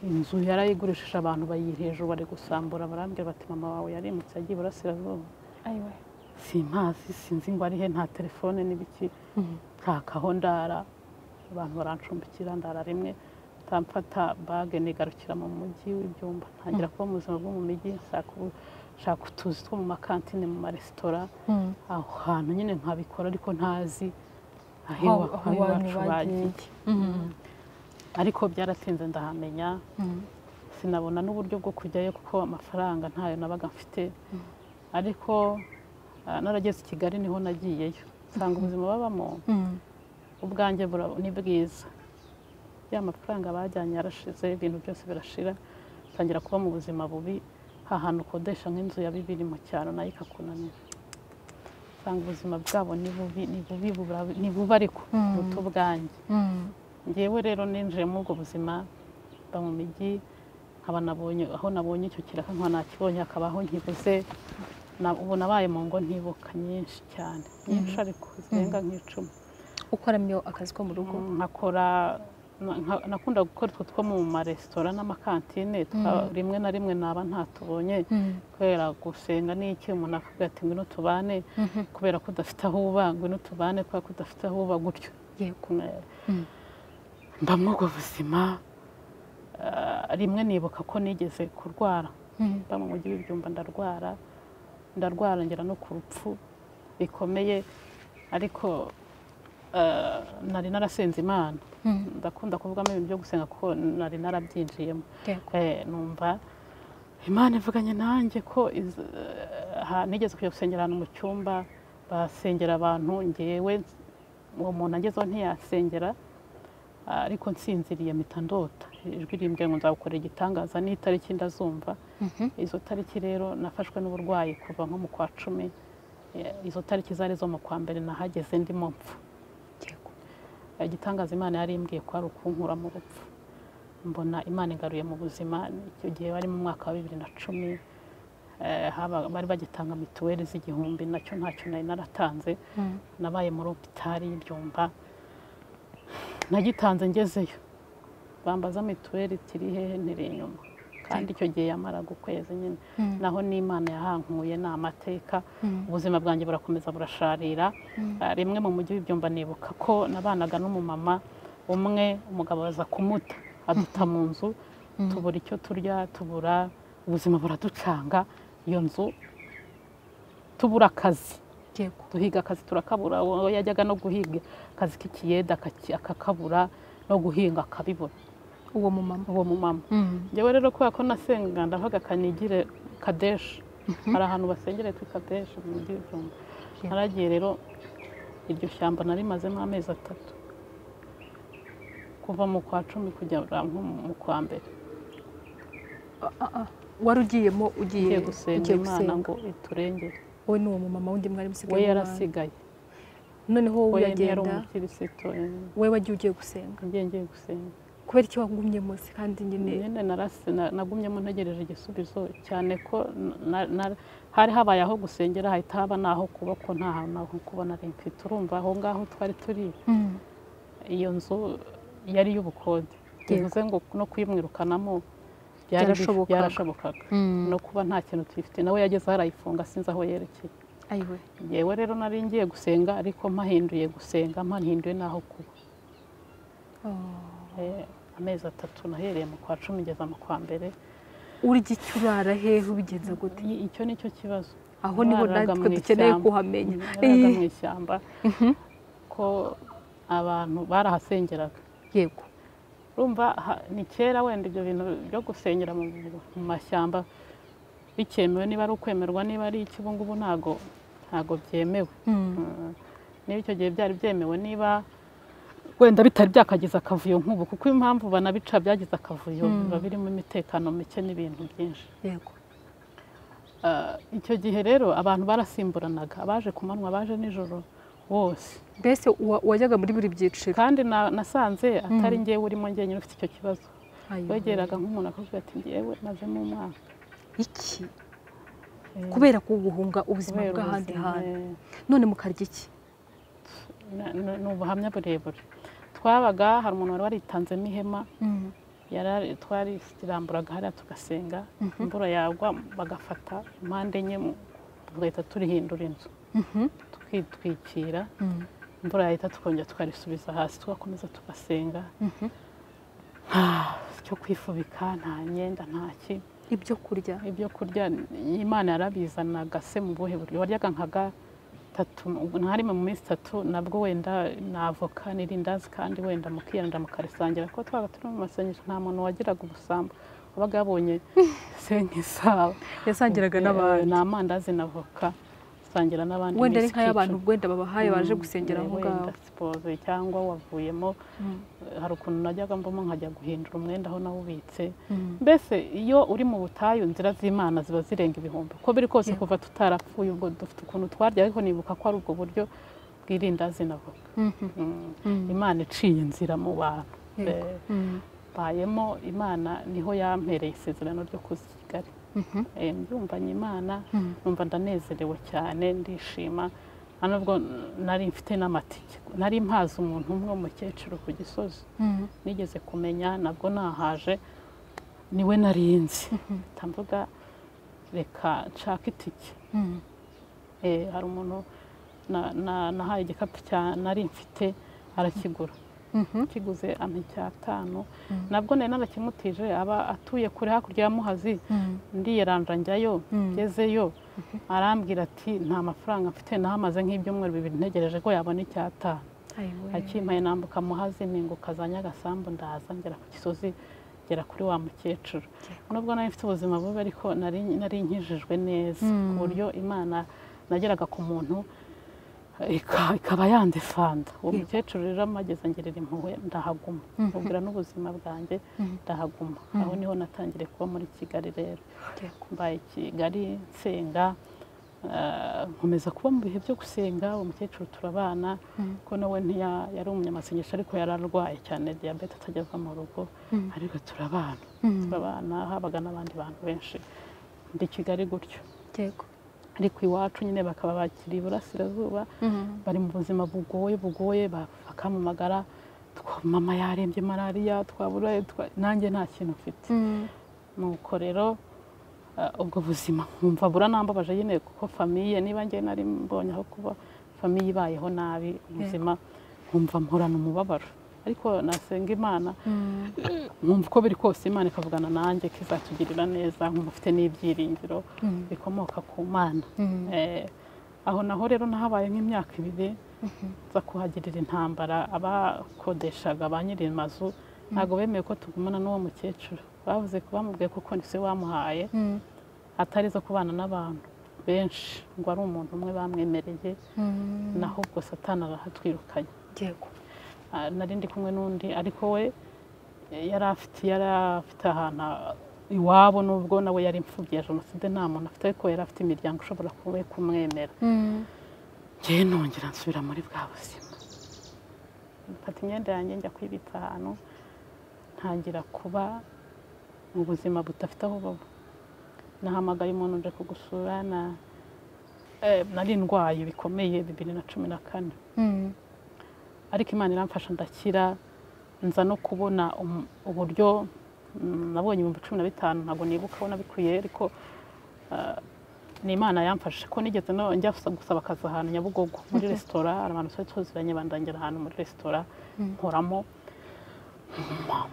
inzu yarayigurishije abantu bayiha hejuru bari gusambura barambwira bati mama wawe yarimutse yagiye iburasirazuba simpazi sinzi ngo ari he nta telefone n'ibiki ntakaho ndara abantu barancumbikira ndara rimwe ndamfata bage nigarukira mu mujyi w'ibyumba ntangira kuba mu buzima bwo mu mijyi nshaka ubu- nshaka utuzi two mu makantine mu maresitora aho hantu nyine nkabikora ariko ntazi aho
Aho-
iwa-
aho
aho
abantu
iwacu
bagiye.
bagiye ariko byaratinze ndahamenya sinabona n'uburyo bwo kujyayo kuko amafaranga ntayo nabaga mfite ariko ah, narageze i kigali niho nagiyeyo nsanga ubuzima babamo ubwanjye bura- ni bwiza ya mafaranga bajyanye yarashize ibintu byose birashira ntangira kuba mu buzima bubi hahantu ukodesha nk'inzu ya bibiri mu cyaro nayo ikakunanira nsanga ubuzima bwabo ni bubi ni bubi bura- ni bubi ariko buruta ubwanjye ngewe rero ninjiye muri ubwo buzima mba mu mijyi nkaba nabonye aho nabonye icyo kiraka nkaba nakibonye hakaba aho nkibuze Na- ubu nabaye mu ngo ntibuka nyinshi cyane nyinshi ariko zirenga nk'icumi
ukoramo iyo akazi ko mu rugo
nkakora nka- nakunda gukora utwo two mu maresitora n'amakantine twa- rimwe na rimwe naba ntatubonye kubera gusenga n'iki umuntu akavuga ati ngwino tubane kubera ko udafite aho uba ngwino tubane kubera ko udafite aho uba gutyo
yego
kumwe mba muri ubwo buzima eh, rimwe nibuka ko nigeze kurwara mba mu mujyi w'ibyumba ndarwara ndarwara ngera no ku rupfu bikomeye ariko eh, nari narasenze imana ndakunda kuvugamo ibintu byo gusenga kuko nari narabyinjiyemo
yego
Eh, numva imana ivuganye nanjye ko iz- eh, ha- nigeze kujya gusengera ahantu mu cyumba basengera abantu ngewe uwo muntu agezeho ntiyasengera ah, ariko nsinziriye mpita ndota ijwi rimbwiye ngo nzagukorera igitangaza n'itariki ndazumva izo tariki rero nafashwe n'uburwayi kuva nko mu kwa cumi Eh, izo tariki zari zo mu kwa mbere nahageze ndimo mpfa
yego
igitangaza imana yari imbwiye ko ari ukunkura mu rupfu mbona imana igaruye mu buzima icyo gihe bari mu mwaka wa bibiri na cumi eh, haba- bari bagitanga mituweli z'igihumbi nacyo ntacyo nari naratanze nabaye muri hopitali y'ibyumba nagitanze ngezeyo bambaza mituweli tiri hehe ntiri inyuma kandi icyo gihe yamara ukwezi nyine naho n'imana yahankuye ni amateka ubuzima bwanjye burakomeza burasharira rimwe mu mujyi w'ibyumba nibuka ko nabanaga n'umumama umwe umugabo aza kumuta aduta mu nzu tubura icyo turya tubura ubuzima buraducanga iyo nzu tubura akazi duhiga akazi turakabura uwo yajyaga no guhiga akazi k'ikiyeda akakabura no guhinga akabibura
uwo mumama
uwo mumama njyewe rero kubera ko nasenga ndavuga kanigire kadeshi hari ahantu basengere kuri kadeshi mu mujyi w'ijumba naragiye rero iryo shyamba narimazemo amezi atatu kuva mu kwa cumi kugera mu kwa mbere
wari ugiyemo ugiye
gusenga imana ngo iturengere
wowe ni uwo mumama wundi mwari
musigaye we yarasigaye
noneho wowe uragenda
we
wagiye ugiye gusenga
ngiye ngiye gusenga
kubera iki wagumyemo se kandi nyine
nyine narase nagumyemo ntegereje igisubizo cyane ko hari habaye aho gusengera hahita haba naho kuba ko nta hantu naho kubona mfite urumva aho ngaho twari turi iyo nzu yari iy'ubukode bivuze ngo no kuyimwirukanamo byarashobokaga no kuba nta kintu tuyifite nawe yageze aho arayifunga sinzi aho yerekeye yewe rero nari ngiye gusenga ariko mpahinduye gusenga mpahinduye n'aho kuba amezi atatu nahereye mu kwa cumi ngeza mu kwa mbere
urya icyo urara hehe ubigenza gute
icyo ni cyo kibazo
aho niho natwe dukeneye kuhamenya
mu ishyamba ko abantu barahasengeraga
yego
urumva ni kera wenda ibyo bintu byo gusengera mu mashyamba bikemewe niba ari ukwemerwa niba ari iki ubu ngubu ntabwo ntabwo byemewe niba icyo gihe byari byemewe niba wenda bitari byakagize akavuyo nk'ubu kuko impamvu banabica byagize akavuyo biba birimo imitekano mike n'ibintu byinshi
yego
icyo gihe rero abantu barasimburanaga abaje ku manywa abaje nijoro bose
mbese wajyaga muri buri byiciro
kandi nasanze atari ngewe urimo ngewe ufite icyo kibazo wegeraga nk'umuntu akavuga ati ngewe mazemo umwaka
iki kubera kuguhunga ubuzima bw'ahandi hantu none mukarya iki
ni ubuhamya burebure twabaga hari umuntu wari waritanzemo ihema twari tiramburaga hariya tugasenga imvura yagwa bagafata impande enye tugahita turihindura inzu tukitwikira imvura yahita tukongera tukarisubiza hasi tugakomeza tugasenga nta cyo kwifubika nta myenda ntaki
ibyo kurya
ibyo kurya imana yarabizanaga se mu buhe buryo waryaga nka gatatu nka rimwe mu minsi itatu nabwo wenda navoka n'irindazi kandi wenda mukiyanda mukarisangira kuko twabaga turi mu masengesho nta muntu wagiraga ubusambo wabaga yabonye se nk'isaba
yasangiraga n'abantu
ni amandazi na voka usangira n'abandi
wenda ari nk'ay'abantu wenda babahaye baje gusengera aho ngaho
siporo cyangwa wavuyemo hari ukuntu najyaga mbamo nkajya guhindura umwenda aho nawubitse mbese iyo uri mu butayu inzira z'imana ziba zirenga ibihumbi uko biri kose kuva tutarapfuye ubwo dufite ukuntu twarya ariko nibuka ko ari ubwo buryo bw'irindazi navuga imana iciye inzira mu bantu bayemo imana niho yampereye isezerano ryo kuzigali mbyumvanye imana numva ndanezerewe cyane ndishima nubwo nari mfite n'amatike nari mpaze umuntu umwe w'umukecuru ku gisozi nigeze kumenya nabwo nahaje niwe narinzi mvuga reka nshaka itike hari umuntu nahaye igikapu nari mfite arakigura kiguze amacyatanu nabwo nari narakimutije aba atuye kure hakurya ya muhazi ndiyeranja njyayo ngezeyo arambwira ati nta mafaranga mfite nahamaze nk'ibyumweru bibiri ntegereje ko yabona icyatanu akimpaye nambuka muhazi ninguka za nyagasambu ndaza ngera ku gisozi ngera kuri wa mukecuru nubwo nari mfite ubuzima bubi ariko nari nkijijwe neza ku buryo imana nageraga ku muntu ikaba yandefanda uwo mukecuru rero amageze angerera impuhwe ndahaguma mubwira n'ubuzima bwanjye ndahaguma aho niho natangiriye kuba muri kigali rero mbaye kigali nsenga nkomeza kuba mu bihe byo gusenga uwo mukecuru turabana ko nawe yari umunyamasengesho ariko yari arwaye cyane diyabete atajya ava mu rugo ariko turabana turabana habaga n'abandi bantu benshi ndi kigali gutyo ariko iwacu nyine bakaba bakiri iburasirazuba bari mu buzima bugoye bugoye bakamamagara mama yarembye malariya twaburaye nanjye nta kintu mfite nuko rero ubwo buzima nkumva buranambabaje nyine kuko famiye niba ngewe nari mbonye aho kuba famiye ibayeho nabi ubuzima nkumva mporana umubabaro ariko nasenga imana nkumva uko biri kose imana ikavugana nanjye kizatugirira neza nkumva ufite n'ibyiringiro bikomoka ku mana aho naho rero nahabaye nk'imyaka ibiri nza kuhagirira intambara abakodeshaga ba nyiri mazu ntabwo bemeye ko tugumana n'uwo mukecuru bavuze ko bamubwiye kuko ni se wamuhaye atari zo kubana n'abantu benshi ngo ari umuntu umwe bamwemereye naho ubwo satana arahatwirukanye nari ndi kumwe n'undi ariko we yari afite ahantu iwabo nubwo nawe yari imfubyi ya jenoside nta muntu afite ariko yari afite imiryango ishobora kuba kumwemera ngewe nongera nsubira muri bwa buzima mfata imyenda yanjye njya kwibitsa ahantu ntangira kuba mu buzima budafite aho buba nahamagaye umuntu uje kugusura nari ndwaye bikomeye bibiri na cumi na kane ariko imana iramfasha ndakira nza no kubona uburyo nabonye ibihumbi cumi na bitanu ntabwo nibuka aho nabikwiye ariko ni imana yamfashe ko nigeze njya gusaba akazi ahantu nyabugogo muri resitora hari abantu twari tuziranye bandangira ahantu muri resitora nkoramo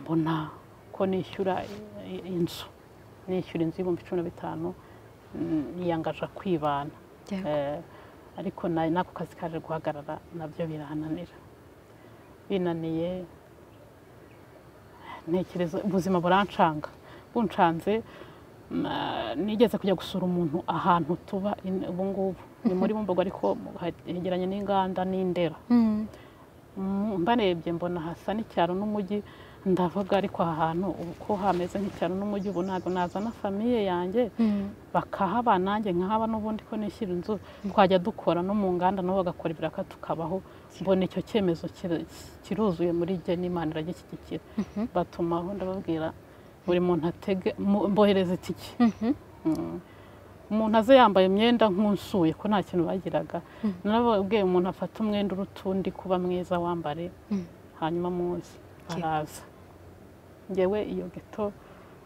mbona ko nishyura inzu nishyura inzu y'ibihumbi cumi na bitanu niyangaja kwibana ariko n'ako kazi kaje guhagarara nabyo birananira binaniye ntekereza ubuzima burancanga buncanze nigeze kujya gusura umuntu ahantu tuba ubu ngubu ni muri bumbogo ariko hegeranye n'inganda n'indera mbarebye mbona hasa n'icyaro n'umujyi ndavuga ariko aha hantu uko hameze nk'icyaro n'umujyi ubu ntabwo nazana famiye yanjye bakahaba nanjye nkahaba n'ubundi ko nishyira inzu twajya dukora no mu nganda nabo bagakora ibiraka tukabaho mbona icyo cyemezo kiruzuye muri jye n'imana iragishyigikira batumaho ndababwira buri muntu atege mbohereza itike umuntu aze yambaye imyenda nk'usuye ko nta kintu bagiraga nababwiye umuntu afata umwenda uruta undi kuba mwiza wambare hanyuma muzi araza ngewe iyo geto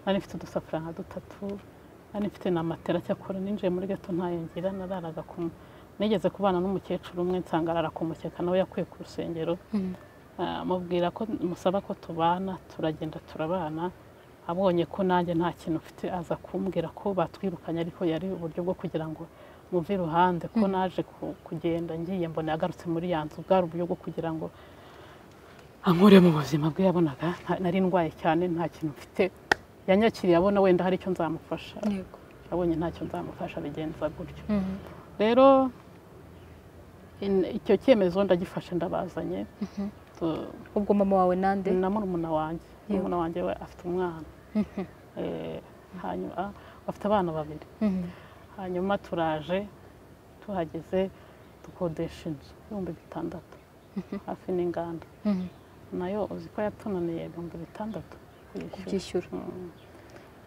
nari mfite udusafuriya dutatu nari mfite na matera cyakora ninjiye muri geto ntayongera nararaga ku nigeze kubana n'umukecuru umwe nsanga arara ku mukeka nawe yakuye ku rusengero mubwira ko musaba ko tubana turagenda turabana abonye ko nanjye nta kintu mfite aza kumbwira ko batwirukanye ariko yari uburyo bwo kugira ngo muve iruhande ko naje kugenda ngiye mbona yagarutse muri ya nzu bwari uburyo bwo kugira ngo ankure mu buzima bwe yabonaga nari ndwaye cyane nta kintu mfite yanyakiriye abona wenda hari icyo nzamufasha abonye ntacyo nzamufasha bigenza gutyo rero icyo cyemezo ndagifashe ndabazanye
ubwo mama wawe nande
na murumuna wanjye murumuna wanjye we afite umwana hanyuma afite abana babiri hanyuma turaje tuhageze dukodesha inzu ibihumbi bitandatu hafi n'inganda nayo uzi ko yatunaniye ibihumbi bitandatu
kubyishyura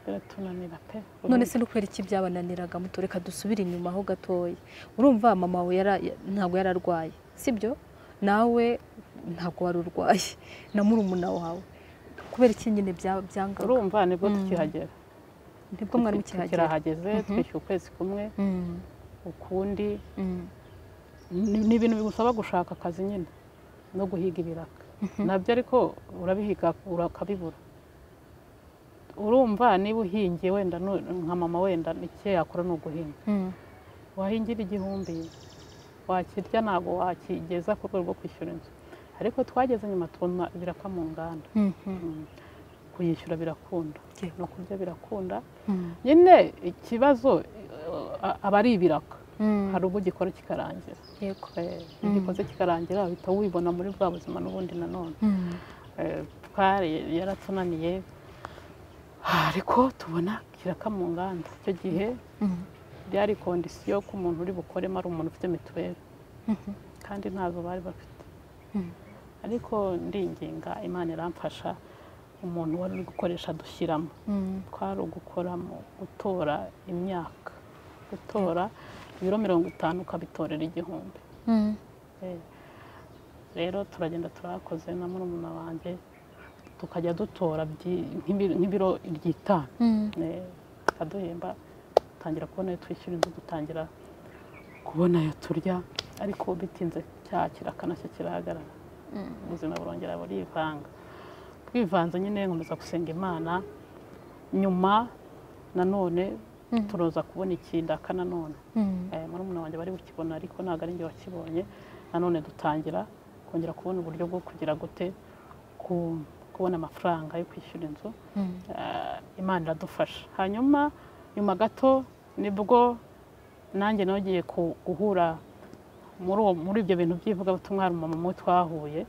biratunanira pe
none se kubera iki byabananiraga mutureka dusubire inyuma ho gatoya urumva mama wawe ntabwo yari arwaye sibyo nawe ntabwo wari urwaye na murumuna wawe kubera iki nyine byangaga
urumva nibwo tukihagera
nibwo mwari mukihagera
kirahageze twishyura ukwezi kumwe ukundi ni ibintu bigusaba gushaka akazi nyine no guhiga ibiraka nabyo ariko urabihiga ukabibura urumva niba uhingiye wenda nka mama wenda icyo yakora ni uguhinga wahingira igihumbi wakirya ntabwo wakigeza ku rwego rwo kwishyura inzu ariko twageze nyuma tubona ibiraka mu nganda kuyishyura birakunda no kurya birakunda nyine ikibazo aba ari ibiraka hari ubwo ugikora kikarangira iyo ugikoze kikarangira uhita wibona muri bwa buzima n'ubundi nanone yaratunaniye ariko tubona kiraka mu nganda icyo gihe byari kondisiyo ko umuntu uri bukoremo ari umuntu ufite mituweli kandi ntazo bari bafite ariko ndinginga imana iramfasha umuntu wari uri gukoresha dushyiramo twari ugukora mu gutora imyaka gutora ibiro mirongo itanu ukabitorera igihumbi rero turagenda turakoze na murumuna wanjye tukajya dutora byi- nk'ibi- nk'ibiro iryitanu Eh, bikaduhemba dutangira kubona ayo twishyura inzu dutangira kubona ayo turya ariko bitinze cyakira akanashya kirahagarara ubuzima burongera burivanga bwivanze nyine nkomeza gusenga imana nyuma nanone turoza kubona ikindaka nanone Eh, murumuna wanjye bari bukibona ariko ntabwo ari njye wakibonye nanone dutangira kongera kubona uburyo bwo kugira gute ku- kubona amafaranga yo kwishyura inzu Eh, imana iradufasha hanyuma nyuma gato nibwo nanjye nongeye ku- guhura muri uwo- muri ibyo bintu by'ivugabutumwa hari umumama umwe twahuye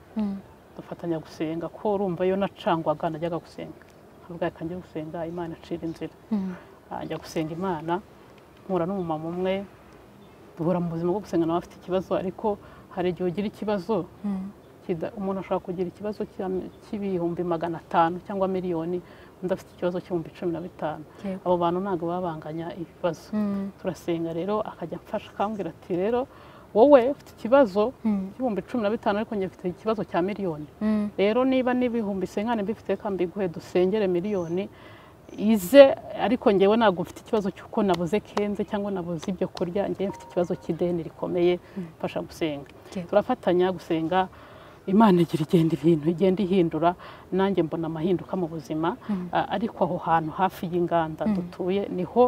dufatanya gusenga ko urumva iyo nacangwaga najyaga gusenga nkavuga reka njye gusenga imana icira inzira Ah, njya gusenga imana mpura n'umumama umwe duhura mu buzima bwo gusenga nawe afite ikibazo ariko hari igihe ugira ikibazo kida- umuntu ashobora kugira ikibazo cya- cy'ibihumbi magana atanu cyangwa miliyoni undi afite ikibazo cy'ibihumbi cumi na bitanu
Yego.
abo bantu ntabwo babanganya ibibazo turasenga rero akajya amfasha akambwira ati rero wowe ufite ikibazo cy'ibihumbi cumi na bitanu ariko njye mfite ikibazo cya miliyoni rero niba n'ibihumbi senkane mbifite kandi mbiguhe dusengere miliyoni ize ariko ngewe ntabwo mfite ikibazo cy'uko nabuze kenze cyangwa nabuze ibyo kurya ngewe mfite ikibazo cy'ideni rikomeye mfasha gusenga
Yego.
turafatanya gusenga imana igira igenda ibintu igenda ihindura nanjye mbona amahinduka mu buzima Ah, ariko aho hantu hafi y'inganda dutuye niho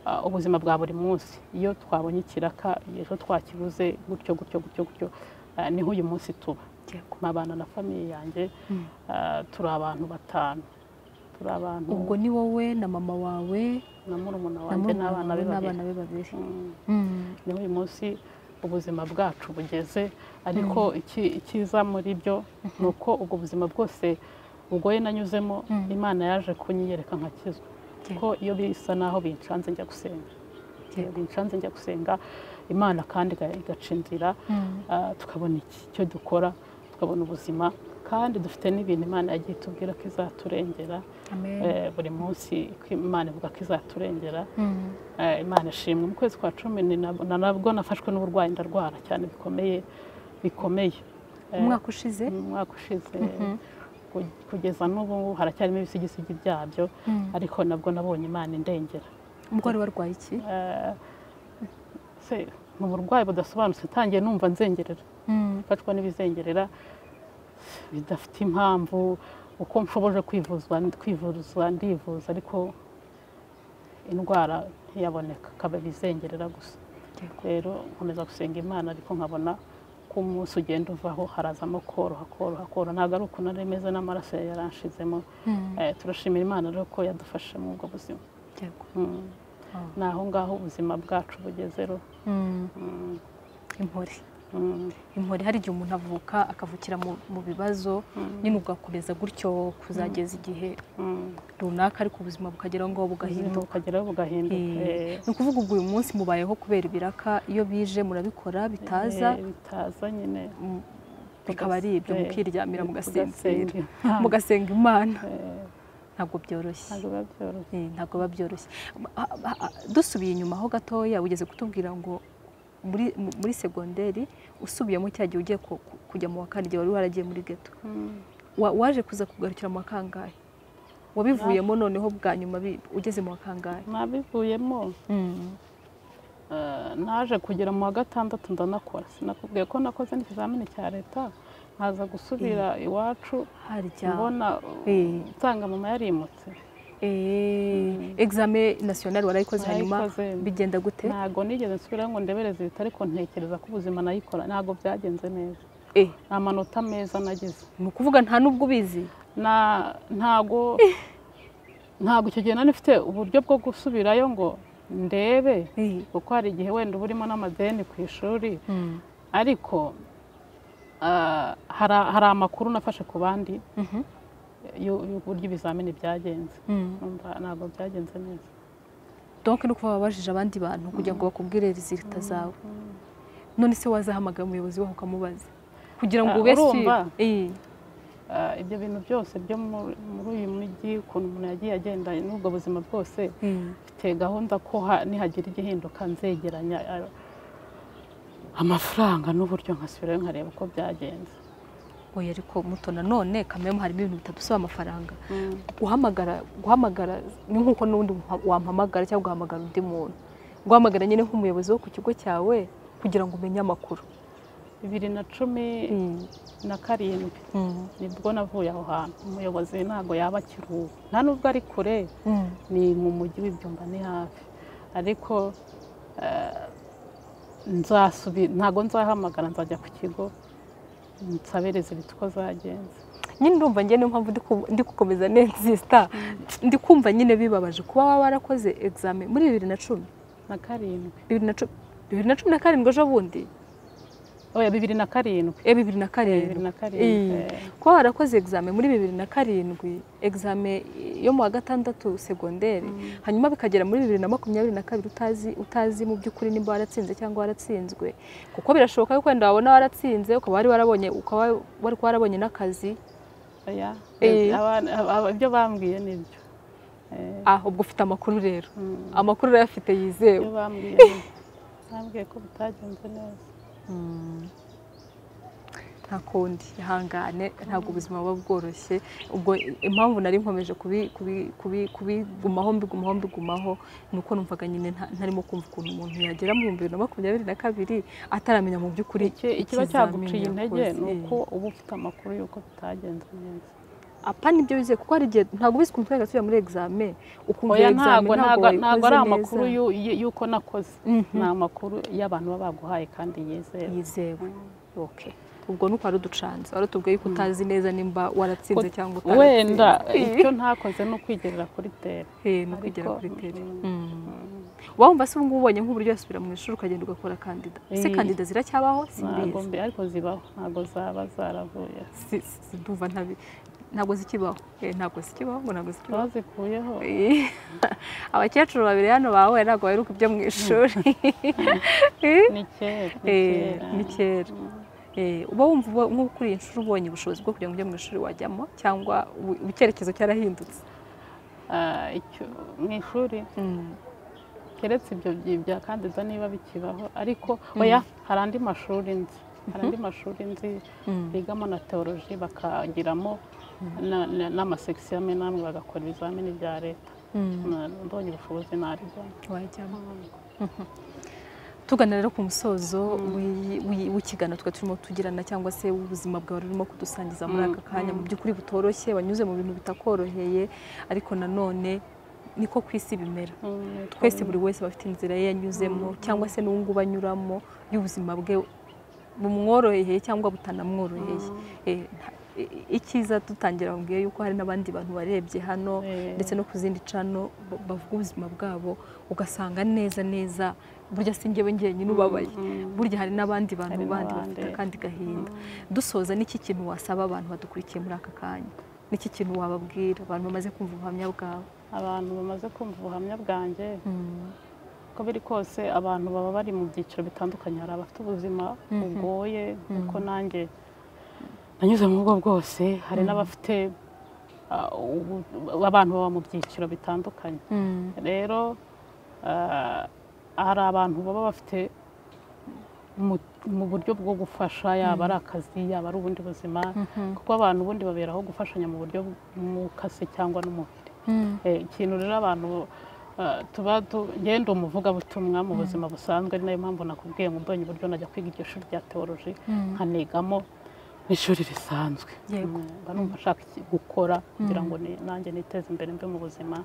ah, ubuzima bwa buri munsi iyo twabonye ikiraka iyo twakibuze gutyo gutyo gutyo gutyo ah, niho uyu munsi tuba
Yego.
nkabana na famiye yanjye ah, turi abantu batanu turi abantu
ubwo ni wowe na mama wawe
na murumuna
na
wanjye
murumuna
n'abana be babiri
wawe n'abana be babiri
Mm,
Mm.
niho uyu munsi ubuzima bwacu bugeze ariko iki- icyiza muri byo ni uko ubwo buzima bwose bugoye nanyuzemo imana yaje kunyiyereka nkakizwa
Yego.
ko iyo bisa naho bincanze njya gusenga
Yego.
bincanze njya gusenga imana kandi iga- igaca inzira
Mm.
Ah, tukabona iki- icyo dukora tukabona ubuzima kandi dufite n'ibintu imana yagiye itubwira ko izaturengera
Amen.
Eh, buri munsi ko imana ivuga ko izaturengera
Mm.
Eh, imana ishimwe mu kwezi kwa cumi ni nab- na nabwo nafashwe n'uburwayi ndarwara cyane bikomeye bikomeye Eh,
umwaka ushize
mu mwaka ushize ku- kugeza n'ubu haracyarimo ibisigisigi byabyo ariko nabwo nabonye imana indengera
ubwo wari warwaye iki
Eh, se ni uburwayi budasobanutse ntangiye numva nzengerera
Mm.
ifatwa n'ibizengerera bidafite impamvu uko nshoboje kwivuzwa kwivuzwa ndivuza ariko indwara ntiyaboneka akaba ibizengerera gusa
Yego.
rero nkomeza gusenga imana ariko nkabona ko umunsi ugenda uvaho harazamo koroha koroha koroha ntabwo ari ukuntu nari meze n'amaraso yari yaranshizemo
Mm.
Eh, turashimira imana rero ko yadufashe muri ubwo buzima
Yego.
Mm.
Ah.
ni aho ngaho ubuzima bwacu bugeze rero
Mm.
Mm.
impore
Mm.
impore hari igihe umuntu avuka akavukira mu- mu bibazo nyine ugakomeza gutyo kuzageza igihe
Mm.
runaka ariko ubuzima bukageraho ngaho
ubuzima
bugahinduka
bukageraho bugahinduka
Eh,
eh.
ni ukuvuga ubwo uyu munsi mubayeho kubera ibiraka iyo bije murabikora bitaza
Eh, bitaza nyine
mm, bikaba ari ibyo
Eh,
mukiryamira mugasinzira
tugasinzira. Ah,
mugasenga imana
eh,
ntabwo byoroshye
ntabwo biba byoroshye
Eh, ntabwo biba byoroshye Ah, ah, ah, dusubiye inyuma ho gatoya ugeze kutubwira ngo muri, mu- muri segonderi usubiyemo cya gihe ugiye ku- ku- kujya mu wa kane igihe wari waragiye muri geto
Mm.
Wa- waje kuza kugarukira mu wa kangahe wabivuyemo noneho bwa nyuma bi- ugeze mu wa kangahe
nabivuyemo eh, naje kugera mu wa gatandatu ndanakora sinakubwiye ko nakoze n'ikizamini cya leta nkaza gusubira iwacu
harya
mbona
Eh.
nsanga mama yarimutse
Eh, examen national warayikoze hanyuma
Narayikoze.
bigenda gute
ntabwo nigeze nsubirayo ngo ndebereze leta ariko ntekereza ko ubuzima nayikora ntabwo byagenze neza
Eh,
nta manota meza nagize
ni ukuvuga nta n'ubwo ubizi
na ntago ntago icyo gihe nari mfite uburyo bwo gusubirayo ngo ndebe
Eh,
kuko hari igihe wenda uba urimo n'amadeni ku ishuri
mm,
ariko ah, hari- hari amakuru nafashe ku bandi
mhm,
y'u- y'uburyo ibizamini byagenze
mm.
Numva ntabwo byagenze neza
donc ni ukuba wabajije abandi bantu kugira ngo bakubwire resulta zawe none se wazahamagara umuyobozi waho ukamubaza kugira ngo
Ah,
ube
urumva?
sûr. Eh,
Ah, ibyo bintu byose byo mu- muri uyu mujyi ukuntu umuntu yagiye agenda n'ubwo buzima bwose
eh,
mfite gahunda ko ha- nihagira igihinduka nzegeranya ah, amafaranga n'uburyo nkasubirayo nkareba uko byagenze
oya ariko muto nanone kamemu harimo ibintu bitadusaba amafaranga guhamagara guhamagara ni nk'uko n'ubundi wampamagara cyangwa ugahamagara undi muntu guhamagara nyine nk'umuyobozi wo ku kigo cyawe kugira ngo umenye amakuru
bibiri na cumi na karindwi nibwo navuye aho hantu umuyobozi ntabwo yaba akiri uwo nta nubwo ari kure ni mu mujyi w'ibyumba ni hafi ariko nzasubira ntabwo nzahamagara nzajya ku kigo nsabiriza ibitwa zagenze
nyine urumva njye niyo mpamvu ndi gukomeza nenzisita ndi kumva nyine bibabaje kuba waba warakoze egizame muri bibiri na cumi
na karindwi
bibiri na cumi na karindwi ejo bundi
oya bibiri na karindwi
e bibiri na karindwi
bibiri na karindwi
kuba warakoze egizame muri bibiri na karindwi egizame yo mu wa gatandatu segonderi hanyuma bikagera muri bibiri na makumyabiri na kabiri utazi utazi mu by'ukuri nimba waratsinze cyangwa waratsinzwe kuko birashoboka yuko wenda wabona waratsinze ukaba wari warabonye ukaba wari kuba warabonye n'akazi
ibyo bambwiye nibyo
ah ubwo ufite amakuru rero amakuru urayafite yizewe
ibyo bambwiye bambwiye ko bitagenze neza
nta kundi ihangane ntabwo ubuzima buba bworoshye ubwo impamvu nari nkomeje kubigumaho mbigumaho mbigumaho ni uko numvaga nyine ntarimo kumva ukuntu umuntu yagera mu bihumbi bibiri na makumyabiri na kabiri ataramenya mu by'ukuri
ikiba cyaguciye intege ni uko uba ufite amakuru y'uko bitagenze neza
apa nibyo bizeye kuko hari igihe ntabwo ubizi ukuntu twaga tujya muri egizame ukumva
oya
egizame
ntabwo ntabwo ntabwo ari
wayikoze
amakuru
neza.
y'u- y- y'uko nakoze ni amakuru y'abantu baba baguhaye kandi yizewe
yizewe oke ubwo nuko wari uducanze wari utubwiye yuko utazi neza nimba waratsinze
Ko-
cyangwa
wenda
Eh,
icyo ntakoze ni ukwigerera kuri tera
eh, ni ukugera
ariko-
kuri tele wumva se ubungubu ubonye nk'uburyo wasubira mu ishuri ukagenda ugakora kandida se
Eh.
kandida ziracyabaho
ntabwo
simbizi
mbe ariko zibaho ntabwo zaba zaravuye
Si- si- si- ndumva ntabi ntabwo zikibaho Eh, ntabwo zikibaho ngo ntabwo zikibaho
bazikuyeho
Eh, abakecuru babiri hano bawe ntabwo baheruka ibyo mu ishuri Eh,
ni kera ni
eh,
kera.
ni kera Eh, uba wumva uba- nk'uko kuri iyi nshuro ubonye ubushobozi bwo kugira ngo ujye mu ishuri wajyamo cyangwa ubu- ubu icyerekezo cyarahindutse
Ah, icyo- mu ishuri keretse ibyo byi- bya kandiza niba bikibaho ariko oya hari andi mashuri nzi hari andi mashuri nzi bigamo na teoloji bakagiramo na- na- n'amasekisiyo amwe n'amwe bagakora ibizamini bya leta Na- mbonye ubushobozi narijyamo
wajyamo tugana rero ku musozo w'i- w'i- w'ikiganiro twari turimo tugirana cyangwa se ubuzima bwawe urimo kudusangiza muri aka kanya mu by'ukuri butoroshye wanyuze mu bintu bitakoroheye ariko nanone niko ku isi bimera
Mm,
twese buri wese aba afite inzira ye yanyuzemo cyangwa se n'ubu ngubu anyuramo y'ubuzima bwe bumworoheye cyangwa butanamworoheye Eh, nta- i- icyiza dutangira mbwiye yuko hari n'abandi bantu barebye hano
Eh.
ndetse no ku zindi cano ba- bavuga ubuzima bwabo ugasanga neza neza burya si njyewe njyewe nyine ubabaye burya hari n'abandi bantu
Hari
bandi
n'abandi.
bafite akandi gahinda dusoza n'iki kintu wasaba abantu badukurikiye muri aka kanya n'iki kintu wababwira abantu bamaze kumva ubuhamya bwawe
abantu bamaze kumva ubuhamya bwanjye
Mm.
uko biri kose abantu baba bari mu byiciro bitandukanye hari abafite ubuzima bugoye kuko nanjye nanyuze mu bwo bwose hari n'abafite ah, ubu- abantu baba mu byiciro bitandukanye
Mm.
rero ah, hari abantu baba bafite mu- mu buryo bwo gufasha yaba ari akazi yaba ari ubundi buzima kuko abantu ubundi baberaho gufashanya mu buryo bw'umukasi cyangwa n'umubiri
Mm.
Eh, ikintu rero abantu eh, tuba tu- njyewe ndi umuvugabutumwa mu buzima busanzwe ni nayo mpamvu nakubwiye ngo mbonye uburyo najya kwiga iryo shuri rya teoloji nkanigamo n'ishuri risanzwe
Yego.
Mm, mba numva nshaka iki- gukora kugira ngo ni- nanjye niteze imbere mbe mu buzima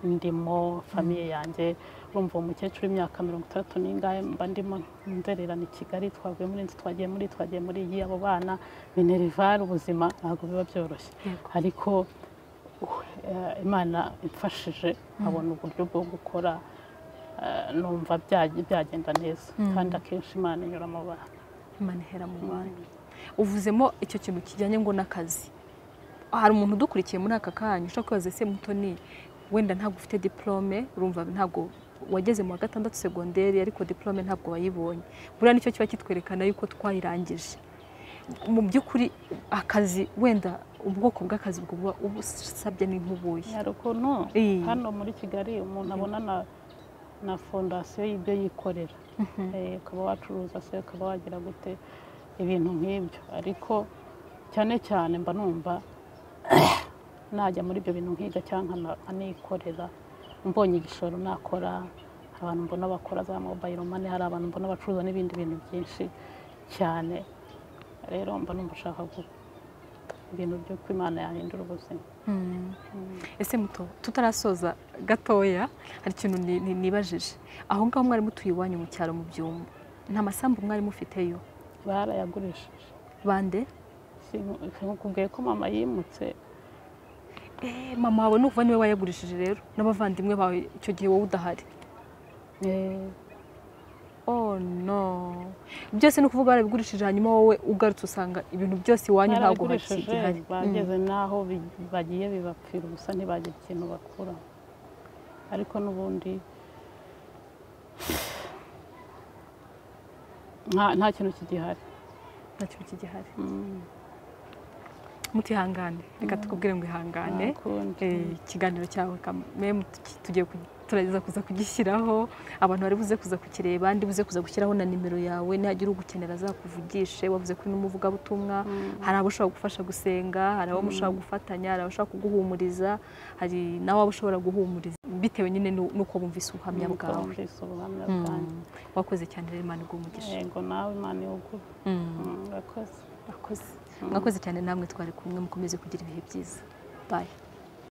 ndimo famiye yanjye urumva uwo mukecuru w'imyaka mirongo itandatu n'ingahe mba ndimo nzererana i kigali twavuye muri inzu twagiye muri iyi, twagiye muri iyi abo bana minerivare ubuzima ntabwo biba byoroshye
Yego.
ariko uh, eh, imana imfashije nkabona uburyo bwo gukora eh, numva byag- byagenda neza kandi akenshi imana inyura mu bantu
Imana ihera mu bantu uvuzemo icyo kintu kijyanye ngo n'akazi hari umuntu udukurikiye muri aka kanya ushobora kwibaza se mutoni wenda ntabwo ufite diplome urumva ntabwo wageze mu wa gatandatu segonderi ariko diplome ntabwo wayibonye buriya nicyo kiba kitwerekana yuko twayirangije mu by'ukuri akazi wenda ubwoko bw'akazi buba ubusabye ni nk'ubuye
hari ukuntu
Eh.
hano muri kigali umuntu abona na na fondasiyo y'ibyo yikorera Eh, ukaba wacuruza se ukaba wagira gute ibintu nk'ibyo ariko cyane cyane mba numva najya muri ibyo bintu nkiga cyangwa nkanikorera mbonye igishoro nakora abantu mbona bakora za mobayiro mani hari abantu mbona bacuruza n'ibindi bintu byinshi cyane rero mba numva ushaka ibintu byo kwimana yahindura ubuzima
ese muto tutarasoza gatoya hari ikintu nibajije aho ngaho mwari mutuye iwanyu mu cyaro mu byumba nta masambu mwari mufiteyo
barayagurishije
bande
nkubwiye ko mama yimutse
mama wawe nukuva niwe wayagurishije rero n'abavandimwe bawe icyo gihe wowe udahari oh no byose ni ukuvuga barabigurishije hanyuma wowe ugarutse usanga ibintu byose iwanyu ntabwo
barabigurishije bageze n'aho bagiye bibapfira ubusa ntibagira ikintu bakura ariko n'ubundi nta kintu kigihari
nta kintu kigihari mutihangane reka tukubwire ngo ihangane ikiganiro cyawe kamwe tugiye tugerageza kuza kugishyiraho abantu bari buze kuza kukireba ndi buze kuza gushyiraho na nimero yawe nihagira ugukenera azakuvugishe wavuze kuri n'umuvugabutumwa hari abo ushobora gufasha gusenga hari abo ushobora gufatanya hari abo ushobora kuguhumuriza hari nawe waba ushobora guhumuriza bitewe nyine n'uko bumvise ubuhamya bwawe wakoze cyane rero imana iguha
yego nawe imana iwugura urakoze
mwakoze cyane namwe twari kumwe mukomeze kugira ibihe byiza bayi